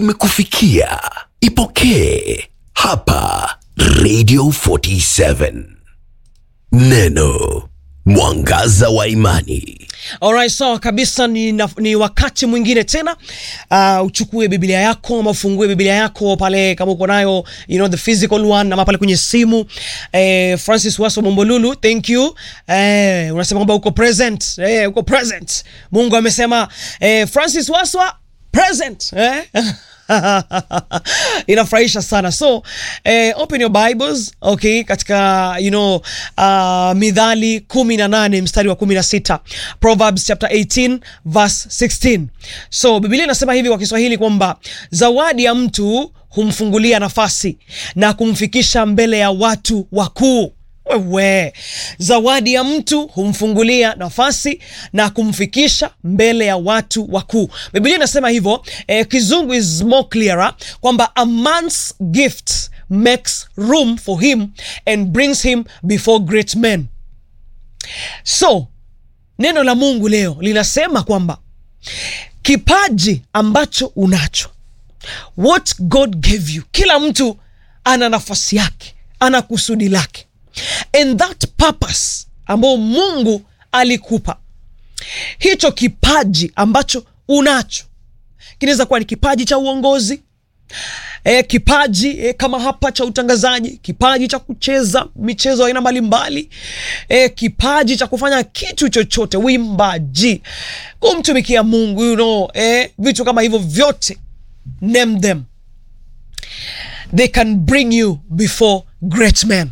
imekufikia. Ipokee hapa Radio 47. Neno mwangaza wa imani. Alright, sawa kabisa. Ni, na, ni wakati mwingine tena uh, uchukue Biblia yako ama ufungue Biblia yako pale kama uko nayo you know, the physical one ama pale kwenye simu eh, Francis Waso Mombolulu, thank you eh, unasema kwamba uko present eh, uko present. Mungu amesema eh, Francis Waswa present eh? inafurahisha sana so eh, open your bibles okay katika you know uh, midhali kumi na nane mstari wa kumi na sita proverbs chapter 18 verse 16 so biblia inasema hivi kwa kiswahili kwamba zawadi ya mtu humfungulia nafasi na kumfikisha mbele ya watu wakuu wewe zawadi ya mtu humfungulia nafasi na kumfikisha mbele ya watu wakuu biblia inasema hivyo eh, kizungu is more clearer kwamba a man's gift makes room for him and brings him before great men so neno la mungu leo linasema kwamba kipaji ambacho unacho what god gave you kila mtu ana nafasi yake ana kusudi lake and that purpose ambao mungu alikupa hicho kipaji ambacho unacho kinaweza kuwa ni kipaji cha uongozi e, kipaji e, kama hapa cha utangazaji kipaji cha kucheza michezo aina mbalimbali e, kipaji cha kufanya kitu chochote wimbaji kumtumikia mungu you know, e, vitu kama hivyo vyote name them they can bring you before great men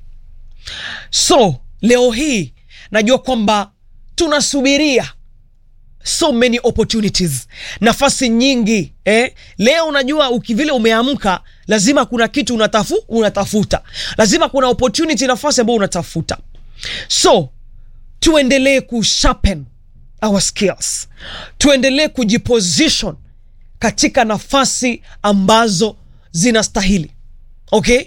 so leo hii najua kwamba tunasubiria so many opportunities nafasi nyingi eh? leo unajua ukivile umeamka lazima kuna kitu unatafu, unatafuta lazima kuna opportunity nafasi ambayo unatafuta so tuendelee kusharpen our skills tuendelee kujiposition katika nafasi ambazo zinastahili okay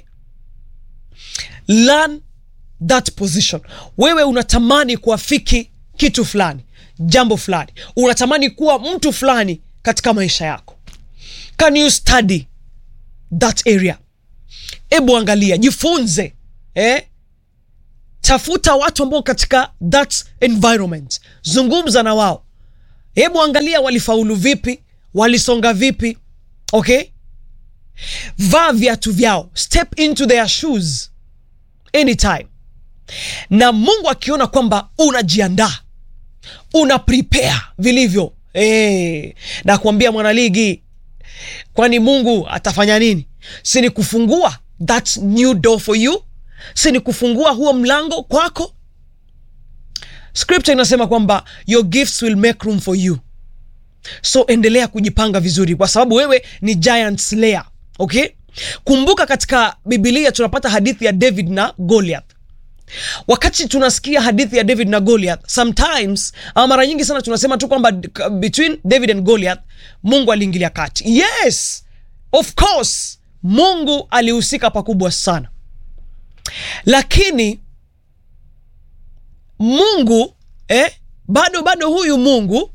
learn that position wewe unatamani kuafiki kitu fulani jambo fulani unatamani kuwa mtu fulani katika maisha yako can you study that area hebu angalia jifunze eh? tafuta watu ambao katika that environment zungumza na wao hebu angalia walifaulu vipi walisonga vipi okay vaa viatu vyao step into their shoes anytime na mungu akiona kwamba unajiandaa una prepare vilivyo hey, na kuambia mwanaligi kwani mungu atafanya nini si ni kufungua that new door for you si ni kufungua huo mlango kwako scripture inasema kwamba your gifts will make room for you so endelea kujipanga vizuri kwa sababu wewe ni giant slayer okay kumbuka katika bibilia tunapata hadithi ya david na goliath wakati tunasikia hadithi ya david na goliath sometimes ama mara nyingi sana tunasema tu kwamba between david and goliath mungu aliingilia kati yes of course mungu alihusika pakubwa sana lakini mungu eh, bado bado huyu mungu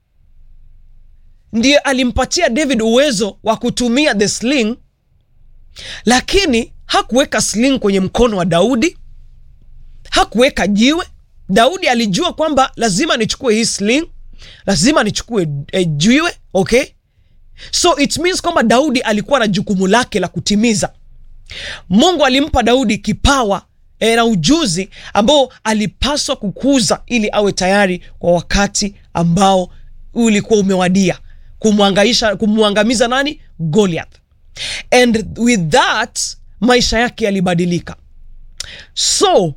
ndiye alimpatia david uwezo wa kutumia the sling lakini hakuweka sling kwenye mkono wa daudi hakuweka jiwe daudi alijua kwamba lazima nichukue hii sling lazima nichukue eh, jiwe okay so it means kwamba daudi alikuwa na jukumu lake la kutimiza mungu alimpa daudi kipawa e, na ujuzi ambao alipaswa kukuza ili awe tayari kwa wakati ambao ulikuwa umewadia kumwangaisha kumwangamiza nani goliath and with that maisha yake yalibadilika so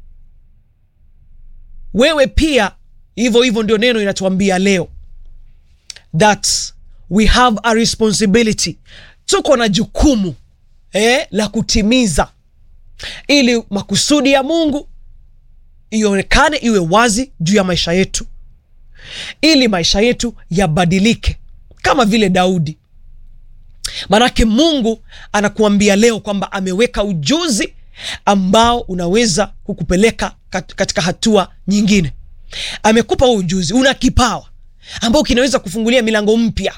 wewe pia hivyo hivyo ndio neno inatuambia leo that we have a responsibility tuko na jukumu eh, la kutimiza ili makusudi ya mungu ionekane iwe wazi juu ya maisha yetu ili maisha yetu yabadilike kama vile daudi manake mungu anakuambia leo kwamba ameweka ujuzi ambao unaweza kukupeleka kat- katika hatua nyingine amekupa huo ujuzi una kipawa ambao kinaweza kufungulia milango mpya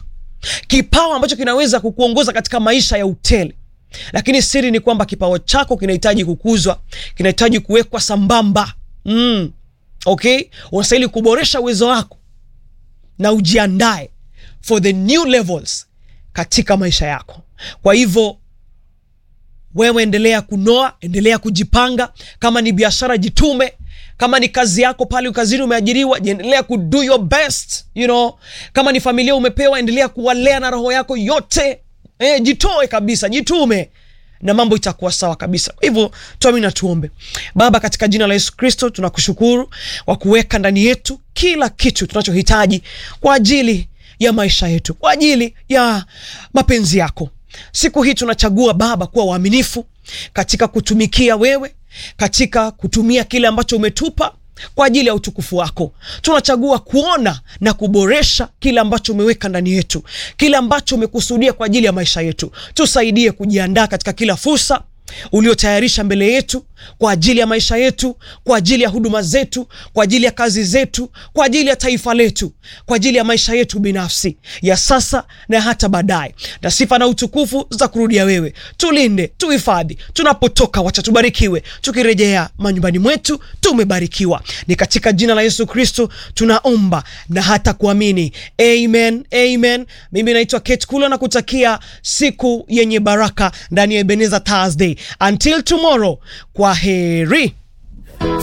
kipawa ambacho kinaweza kukuongoza katika maisha ya utele lakini siri ni kwamba kipawa chako kinahitaji kukuzwa kinahitaji kuwekwa sambamba mm. okay unastahili kuboresha uwezo wako na ujiandae for the new levels katika maisha yako kwa hivyo wewe endelea kunoa endelea kujipanga kama ni biashara jitume kama ni kazi yako pale kazini umeajiriwa endelea kudo your best you know kama ni familia umepewa endelea kuwalea na roho yako yote e, jitoe kabisa jitume na mambo itakuwa sawa kabisa kwa hivyo tuami na tuombe baba katika jina la yesu kristo tunakushukuru kwa kuweka ndani yetu kila kitu tunachohitaji kwa ajili ya maisha yetu kwa ajili ya mapenzi yako siku hii tunachagua baba kuwa waaminifu katika kutumikia wewe katika kutumia kile ambacho umetupa kwa ajili ya utukufu wako tunachagua kuona na kuboresha kile ambacho umeweka ndani yetu kile ambacho umekusudia kwa ajili ya maisha yetu tusaidie kujiandaa katika kila fursa uliotayarisha mbele yetu kwa ajili ya maisha yetu kwa ajili ya huduma zetu kwa ajili ya kazi zetu kwa ajili ya taifa letu kwa ajili ya maisha yetu binafsi ya sasa na hata baadaye na sifa na utukufu za kurudia wewe tulinde tuhifadhi tunapotoka wacha tubarikiwe tukirejea manyumbani mwetu tumebarikiwa ni katika jina la yesu kristo tunaomba na hata kuamini amen amen mimi naitwa kate kulo na kutakia siku yenye baraka ndani ya ebeneza thursday until tomorrow kwa heri